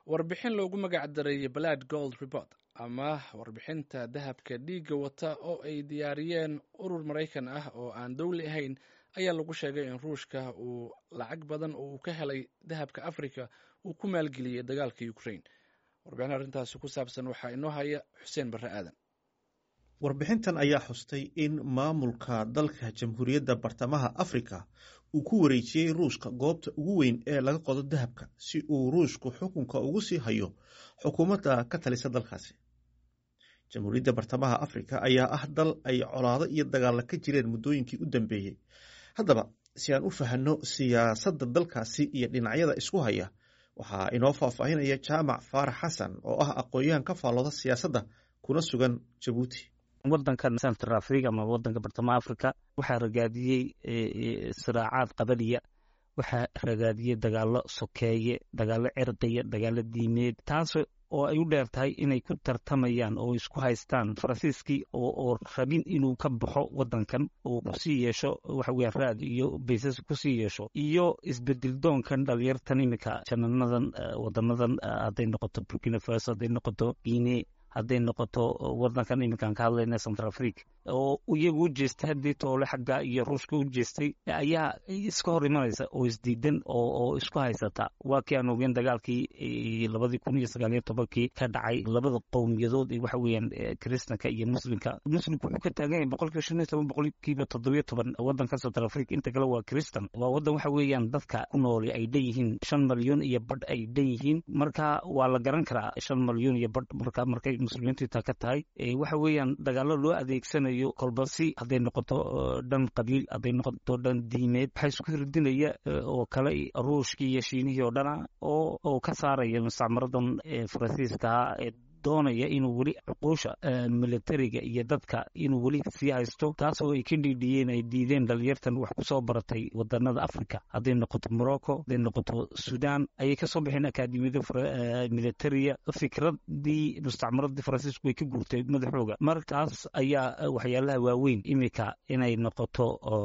warbixin loogu magac daray blood gold report ama warbixinta dahabka dhiigga wata oo ay diyaariyeen urur maraykan ah oo aan dowli ahayn ayaa lagu sheegay in ruushka uu lacag badan oo uu ka helay dahabka africa uu ku maalgeliyey dagaalka ukraine warbixin arrintaasi ku saabsan waxaa inoo haya xuseen barre aadan warbixintan ayaa xustay in maamulka dalka jamhuuriyadda bartamaha afrika uu ku wareejiyey ruushka goobta ugu weyn ee laga qodo dahabka si uu ruushku xukunka ugu sii hayo xukuumadda ka talisa dalkaasi jamhuuriyadda bartamaha afrika ayaa ah dal ay colaado iyo dagaalla ka jireen muddooyinkii u dambeeyey haddaba si aan u fahanno siyaasadda dalkaasi iyo dhinacyada isku haya waxaa inoo faahfaahinaya jaamac faarax xasan oo ah aqoon-yahan ka faallooda siyaasadda kuna sugan jabuuti wadankan central africa ama wadanka bartamaha africa waxaa ragaadiyey siraacaad qabaliya waxaa ragaadiyey dagaalo sokeeye dagaalo cirqiya dagaalo diimeed taas oo ay u dheer tahay inay ku tartamayaan oo isku haystaan faransiiskii oo rabin inuu ka baxo wadankan oo kusii yeesho waxa weya raad iyo baysas kusii yeesho iyo isbedel doonkan dhalinyartan iminka jananadan wadanadan hadday noqoto burkina faso hadday noqoto guine hadday noqoto wadankan iminkaan ka hadlayna central africa oo iyagu u jeestay haddii toole xagga iyo ruushka u jeestay ayaa iska hor imanaysa oo isdiidan oo isku haysata waa kii aan ogeen dagaalkii labadii kun iyo sagaaliyo tobankii ka dhacay labada qowmiyadood waxa weeyaan kristanka iyo muslimka muslimku wuxuu ka taagan yahay boqolkiiba shan iyo toban boqolkiiba toddobiyo toban wadanka central africa inta kale waa kristan waa wadan waxa weeyaan dadka ku nooli ay dhan yihiin shan malyan iyo badh ay dhan yihiin marka waa la garan karaa shan malyan iyo badh marka markay muslimiintu intaa ka tahay waxa weeyaan dagaalo loo adeegsanayo kolbasi hadday noqoto dhan qabiil hadday noqoto dhan diimeed waxaa isku hirdinaya oo kale ruushkii iyo shiinihii oo dhana oo oo ka saaraya mustacmaradan faransiiskaha ee doonaya inuu weli cuquusha militariga iyo dadka inuu weli sii haysto taasoo ay ka dhiidhiyeen ay diideen dhalinyartan wax kusoo baratay wadanada africa hadday noqoto morocco hadday noqoto sudan ayay kasoo baxeen akaadimiyada militariya fikradii mustacmaradii faransiisku way ka guurtay madaxooga markaas ayaa waxyaalaha waaweyn imika inay noqoto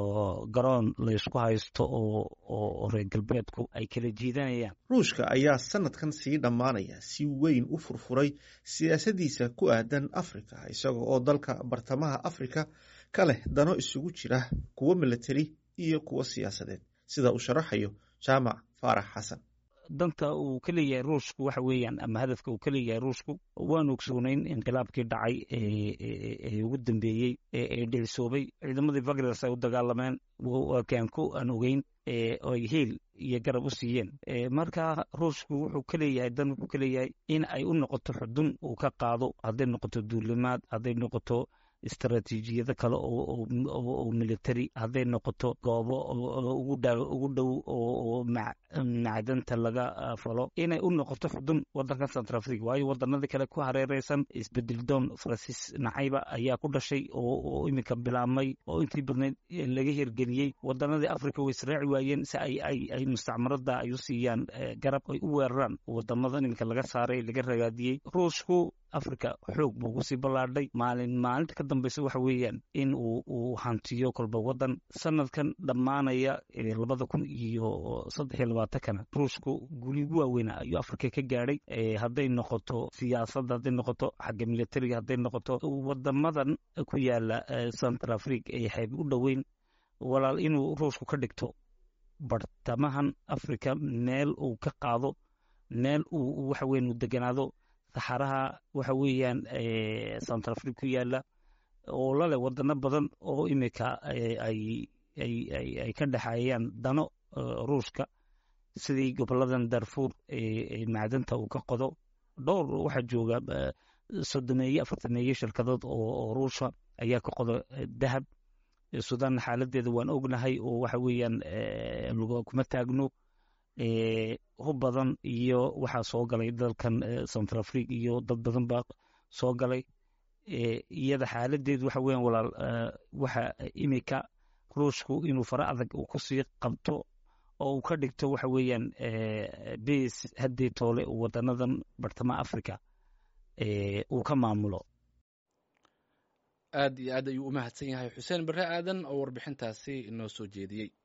garoon laysku haysto oo reer galbeedku ay kala jiidanayaan ruushka ayaa sanadkan sii dhammaanaya si weyn u furfuray siyaasadiisa ku aadan afrika isaga oo dalka bartamaha afrika ka leh dano isugu jira kuwo militari iyo kuwo siyaasadeed sida uu sharaxayo jaamac faarax xasan danta uu ka leeyahay ruushku waxa weeyaan ama hadafka uu ka leeyahay ruushku waan ogsoonayn inqilaabkii dhacay ee ugu dambeeyey ee dhicisoobay ciidamadii vagres ay u dagaalameen waakaanku aan ogeyn ay hiil iyo garab u siiyeen marka ruushku wuxuu ka leeyahay dan wuxuu ka leeyahay in ay u noqoto xudun uu ka qaado hadday noqoto duulimaad hadday noqoto istaraatiijiyado kale oo military hadday noqoto goobo ugu dhow oo macdanta laga falo inay u noqoto xudun wadanka central africa waayo wadanadii kale ku hareereysan isbedeldoon faransiis nacayba ayaa ku dhashay oo iminka bilaabmay oo intii badnayd laga hirgeliyey wadanadii africa way israaci waayeen si ay ay mustacmarada ay u siiyaan garab ay u weeraraan wadamadan iminka laga saaray laga ragaadiyey ruushku africa xoog buu kusii ballaadhay maalin maalinta ka dambeysa waxa weeyaan in uu uu hantiyo kolba wadan sanadkan dhammaanaya labada kun iyo saddex iyo labaatankana ruushku guligu waaweyna ayuu africa ka gaadhay hadday noqoto siyaasadda hadday noqoto xagga militariga hadday noqoto wadamadan ku yaala central africa ee xeeb u dhoweyn walaal inuu ruushku ka dhigto bartamahan africa meel uu ka qaado meel uu waxa weyan uu deganaado saxaraha waxa weeyaan central africa ku yaala oo laleh wadano badan oo imika ay ay ka dhexeeyaan dano ruushka sidii goboladan darfuur macdanta uu ka qodo dhowr waxaa jooga soddomeeye afartameeye shirkadood oo ruusha ayaa ka qodo dahab sudan xaaladeeda waan ognahay oo waxa weeyaan kuma taagno hub badan iyo waxaa soo galay dalkan central africa iyo dad badan baa soo galay iyada xaaladeedu waxa weyan walaal waxa imika ruushku inuu fara adag uu kusii qabto oo uu ka dhigto waxa weeyaan bas haddii toole wadanadan bartamaha africa uu ka maamulo aad iyo aad ayuu u mahadsan yahay xuseen barre aadan oo warbixintaasi inoo soo jeediyey